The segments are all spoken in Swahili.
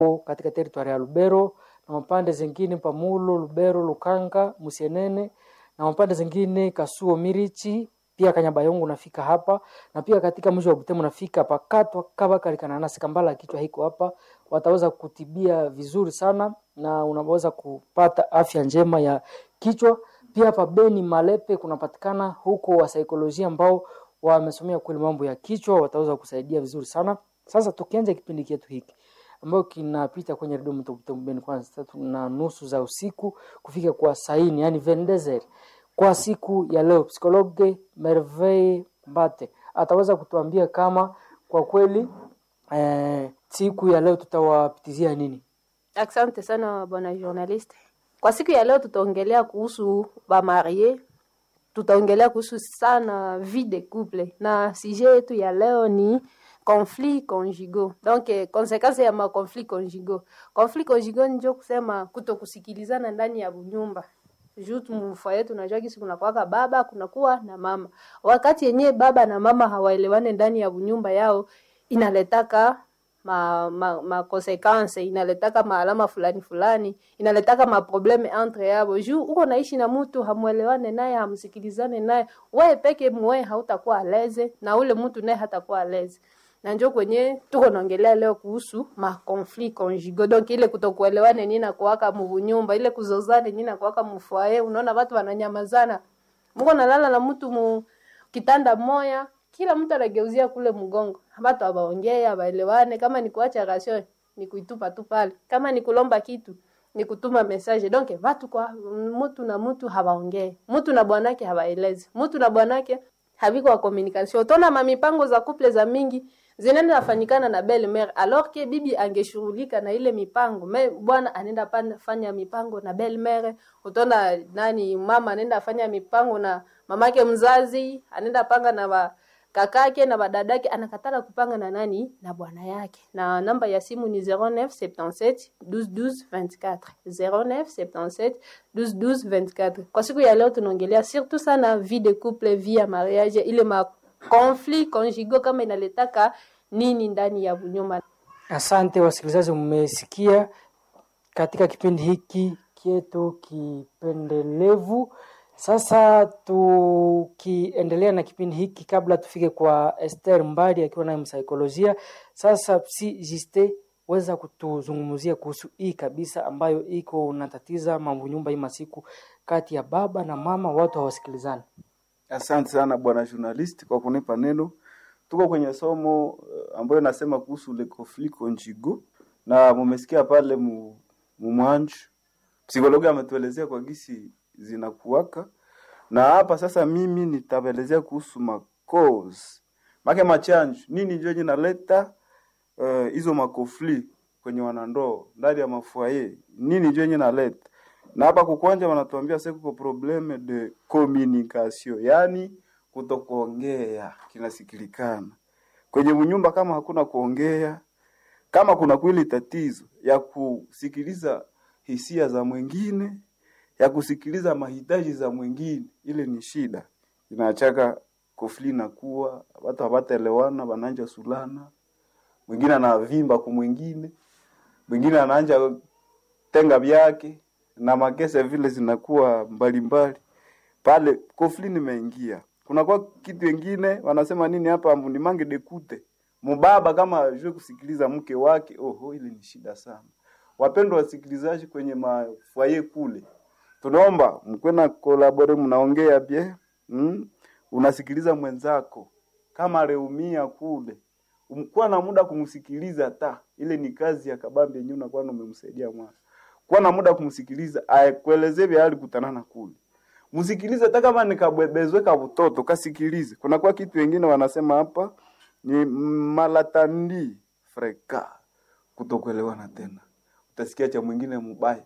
katika teritwari ya Lubero na mapande zingine Pamulo, Lubero, Lukanga, Musienene na mapande zingine Kasuo, Mirichi pia Kanyabayongo nafika hapa na pia katika mji wa Butembo nafika pakatwa kabakari kananasi kambala kichwa hiko hapa, wataweza kutibia vizuri sana na unaweza kupata afya njema ya kichwa. Pia hapa Beni Malepe kunapatikana huko wa saikolojia ambao wamesomea kweli mambo ya kichwa, wataweza kusaidia vizuri sana. Sasa tukianza kipindi chetu hiki ambayo kinapita kwenye redio Mtobutemu Beni kwanza tatu na nusu za usiku kufika kwa saini, yani vendezer kwa siku ya leo, psikologe Merveille Mbate ataweza kutuambia kama kwa kweli eh, siku ya leo tutawapitizia nini. Asante sana bwana journalist. Kwa siku ya leo tutaongelea kuhusu bamarie, tutaongelea kuhusu sana vie de couple, na sujet yetu ya leo ni conflit conjugaux. Donc eh, konsekansi ya makonflit conjugaux. Conflit conjugaux njo kusema kutokusikilizana ndani ya nyumba juu mfoye tunajua kisi kunakuwaka baba kunakuwa na mama. Wakati yenyewe baba na mama hawaelewane ndani ya nyumba yao, inaletaka ma, ma, ma consequence inaletaka maalama fulani fulani, inaletaka maprobleme entre yabo. Juu uko naishi na mtu hamuelewane naye, hamsikilizane naye, wewe peke mwe hautakuwa aleze na ule mtu naye hatakuwa aleze na njo kwenye tuko naongelea leo kuhusu ma conflit conjugaux donc ile kutokuelewane nini na kuwaka munyumba ile kuzozane nini na kuwaka mfwaye unaona watu wananyamazana mko nalala na mtu mu kitanda moya kila mtu anageuzia kule mgongo watu abaongee abaelewane kama ni kuacha rasio ni kuitupa tu pale kama ni kulomba kitu ni kutuma message donc watu kwa mtu na mtu hawaongee mtu na bwanake hawaelezi mtu na bwanake haviko wa communication utaona mamipango za couple za mingi zinaenda nafanyikana na belle mère alors que bibi angeshughulika na ile mipango me bwana anaenda fanya mipango na belle mère utaona nani mama anaenda fanya mipango na mamake mzazi anaenda panga na ba, kakake na badadake anakatala kupanga na nani na bwana yake na namba ya simu ni 0977 12 12 24 0977 12 12 24 kwa siku ya leo tunaongelea surtout sana vie de couple vie ya mariage ile ma conflit conjugaux kama inaletaka nini ndani ya nyumba. Asante wasikilizaji, mmesikia katika kipindi hiki kietu kipendelevu. Sasa tukiendelea na kipindi hiki, kabla tufike kwa Esther Mbadi akiwa naye msaikolojia, sasa Psi Jiste weza kutuzungumzia kuhusu hii kabisa ambayo iko unatatiza mambo nyumba hii masiku kati ya baba na mama, watu hawasikilizani. Asante sana bwana journalist kwa kunipa neno. Tuko kwenye somo uh, ambayo nasema kuhusu le conflit conjugal na mumesikia pale mu, mumwanju psikologi ametuelezea kwa gisi zinakuwaka, na hapa sasa mimi nitaelezea kuhusu ma cause make machanju nini ndio inaleta hizo uh, makofli kwenye wanandoa ndani ya mafuaye, nini ndio inaleta na hapa kukwanja wanatuambia sasa kuko probleme de communication, yani kutokuongea kinasikilikana kwenye mnyumba. Kama hakuna kuongea, kama kuna kweli tatizo ya kusikiliza hisia za mwingine, ya kusikiliza mahitaji za mwingine, ile ni shida, inaachaka kofli na kuwa watu hawataelewana, wananja sulana, mwingine anavimba kwa mwingine, mwingine anaanja tenga vyake na makese vile zinakuwa mbalimbali pale, kofli nimeingia. Kunakuwa kitu wengine wanasema nini hapa, ni mange dekute mubaba kama ajue kusikiliza mke wake. Oho, ile ni shida sana. Wapendwa wasikilizaji, kwenye mafwaye kule, tunaomba mkwe na kolabore, mnaongea bie mm? unasikiliza mwenzako kama areumia kule, kuwa na muda kumsikiliza, ta ile ni kazi ya kabambi yenyewe, unakuwa umemsaidia mwana kuwa na muda kumsikiliza, aekuelezee vya alikutanana kule, msikilize. Hata kama nikabwebezwe ka mtoto kasikilize. Kuna kwa kitu wengine wanasema hapa ni malatandi freka, kutokuelewana tena. Utasikia cha mwingine mbaya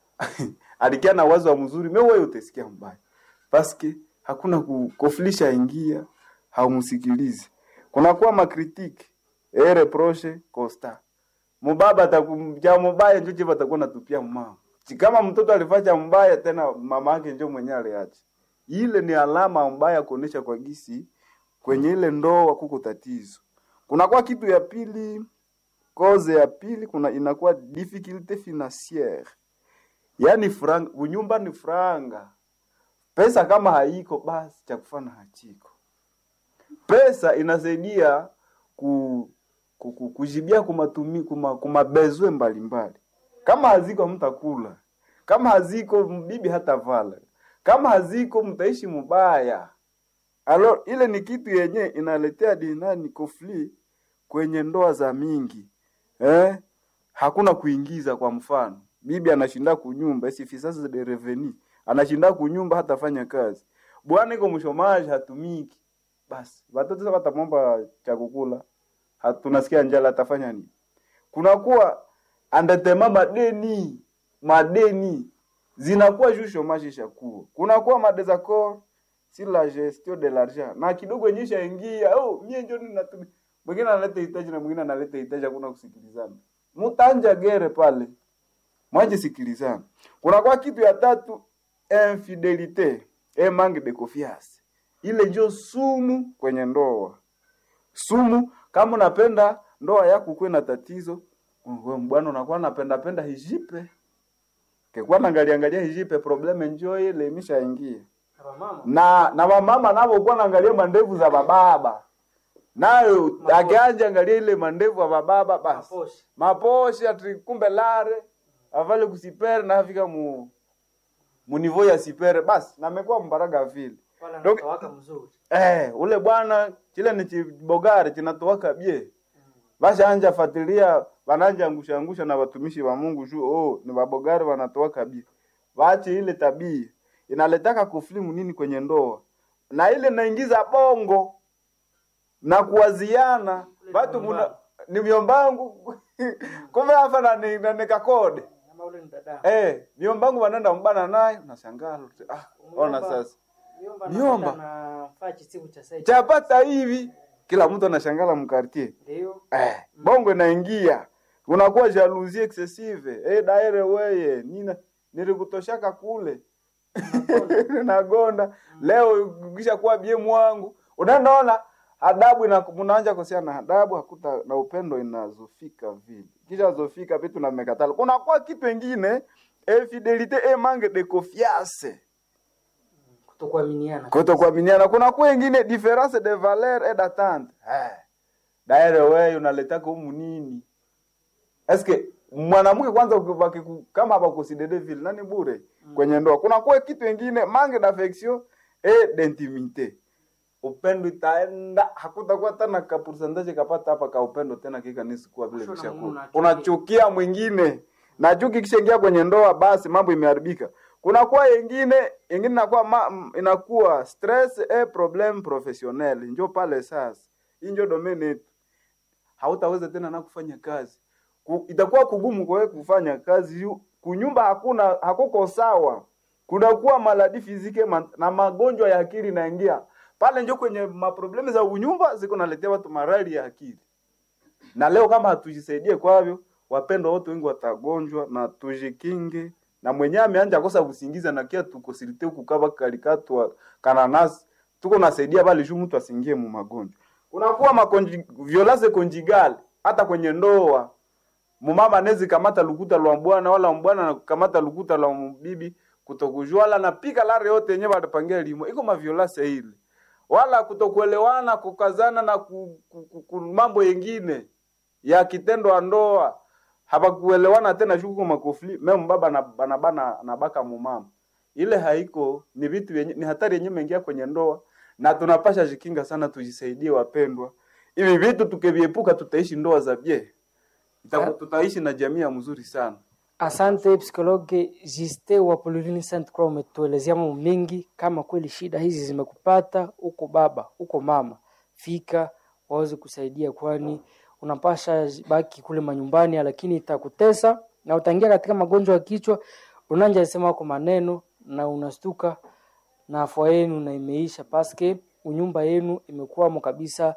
alikia na wazo wa mzuri, me wewe utasikia mbaya, paske hakuna kukofilisha ingia, haumsikilizi. Kuna kwa makritiki e reproche constant mubaba atakumja mubaya njo chiva atakuwa natupia mama kama mtoto alifanya mbaya tena mama yake njo mwenyewe aliacha. Ile ni alama mbaya kuonesha kwa gisi kwenye ile ndoa kuko tatizo. Kuna kwa kitu ya pili Koze ya pili kuna inakuwa difficulté financière, yaani franga, unyumba ni franga. Pesa kama haiko basi cha kufanya hachiko. Pesa inasaidia ku, ku, ku, kujibia kumatumi kuma, kumabezwe mbalimbali. Kama haziko mtakula, kama haziko bibi hata vala, kama haziko mtaishi mubaya. Alo, ile ni kitu yenye inaletea dinani conflit kwenye ndoa za mingi eh? Hakuna kuingiza. Kwa mfano, bibi anashinda kunyumba isifisasi de reveni, anashinda kunyumba hatafanya kazi, bwana iko mshomaji hatumiki, basi watoto sasa watamwomba cha kukula, hatunasikia njala, atafanya nini? Kunakuwa andetema madeni madeni zinakuwa juu shomaji ishakuwa, kunakuwa madesaccord si la gestion de l'argent na kidogo yenye ishaingia, oh mie ndio ninatumia mwingine analeta hitaji na mwingine analeta hitaji, hakuna kusikilizana, mutanja gere pale, mwaje sikilizana. Kuna kwa kitu ya tatu, infidelite e manque de confiance, ile ndio sumu kwenye ndoa. Sumu kama unapenda ndoa yako kuwe na tatizo, wewe bwana unakuwa napenda penda hijipe kekuwa naangalia angalia hijipe, probleme njoo ile imeshaingia na na wamama navo kuwa naangalia mandevu za bababa nayo akianja angalia ile mandevu ya bababa basi Maposhe. maposhe ati kumbe lare avale kusipere na afika mu munivo ya sipere basi namekuwa mbaraga vile Wala Donc- anatawaka mzuri. eh, ule bwana chile ni chibogari chinatowaka bie bashanja fatilia bananja angusha angusha na watumishi wa Mungu juu oh, ni babogari wanatowaka bie waache ile tabia inaletaka kuflimu nini kwenye ndoa na ile naingiza bongo na kuwaziana watu muna ni myombangu kumbe hapa na ni- na nikakode Kama ule ni dada. eh myombangu wanaenda mbana naye unashangaa ah ona sasa Miomba Miomba. na faa chisibu cha sasa. chapata hivi kila mtu anashangala mkartie Ndio. eh, bongo inaingia unakuwa jalousie excessive eh, daire weye nina nilikutoshaka kule nagonda leo kisha kuwa bie mwangu unaendaona adabu ina mnaanja kuhusiana na adabu hakuta na upendo inazofika vile kisha zofika vitu na mmekatala kunakuwa kitu ingine infidelite e manque de confiance Kutokuaminiana. kutokuaminiana kuna kuwa ingine difference de valeur et d'attente eh daire wewe unaletaka humu nini eske mwanamke kwanza ukibaki ku- kama abakusidede vile nani bure kwenye ndoa kuna kuwa kitu ingine manque d'affection et d'intimité upendo itaenda hakutakuwa tena ka percentage kapata hapa ka upendo tena kika nisi kuwa vile Kusho na kishakuwa Mungu unachukia. unachukia mwingine na chuki kishaingia kwenye ndoa basi mambo imeharibika kuna kuwa ingine ingine inakuwa ma, m- inakuwa stress et problème professionnel njo pale sasa hii njo domaine yetu hautaweza tena na kufanya kazi Ku, itakuwa kugumu kwa wewe kufanya kazi yu- kunyumba hakuna hakuko sawa kunakuwa maladi fizike ma, na magonjwa ya akili naingia pale njo kwenye maproblemu za unyumba ziko naletea watu marali ya akili na leo kama hatujisaidie kwavyo wapendwa wote wengi watagonjwa na tujikinge na mwenyewe ameanja kosa kusingiza na kia tukosilite kukava kalikatwa kananasi tuko nasaidia bali juu mtu asingie mu magonjwa unakuwa makonji violence conjugale hata kwenye ndoa mumama anezi kamata lukuta lwa mbwana wala mbwana na kamata lukuta lwa mbibi kutokujua wala napika lare yote yenyewe watapangia limo iko maviolence ile wala kutokuelewana kukazana na ku, ku, ku, ku, mambo yengine ya kitendo wa ndoa hapakuelewana tena shuku makofli meme baba na bana bana na baka mumama ile haiko ni vitu vyenye ni hatari yenyewe imeingia kwenye ndoa na tunapasha jikinga sana tujisaidie wapendwa hivi vitu tukiviepuka tutaishi ndoa za bie Itaku- tutaishi na jamii ya mzuri sana Asante psikologe Juste wa Polilini Saint Croix, umetuelezea mambo mengi. Kama kweli shida hizi zimekupata, uko baba uko mama, fika waweze kusaidia, kwani unapasha baki kule manyumbani, lakini itakutesa na utaingia katika magonjwa ya kichwa. Unanja sema wako maneno na unastuka na afua yenu na imeisha paske unyumba yenu imekuwamo kabisa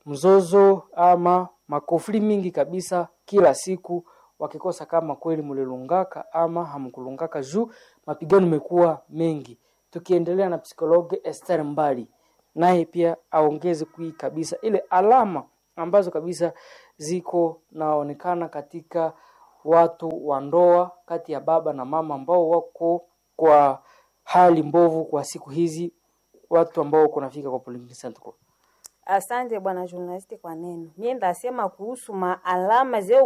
mzozo ama makofli mingi kabisa kila siku wakikosa kama kweli mulilungaka ama hamkulungaka juu mapigano imekuwa mengi tukiendelea na psikologe Esther Mbali naye pia aongeze kui kabisa ile alama ambazo kabisa ziko naonekana katika watu wa ndoa kati ya baba na mama ambao wako kwa hali mbovu kwa siku hizi, watu ambao kunafika kwa Polyclinic Center. Asante bwana journalist kwa neno. Mie ndasema kuhusu maalama zeu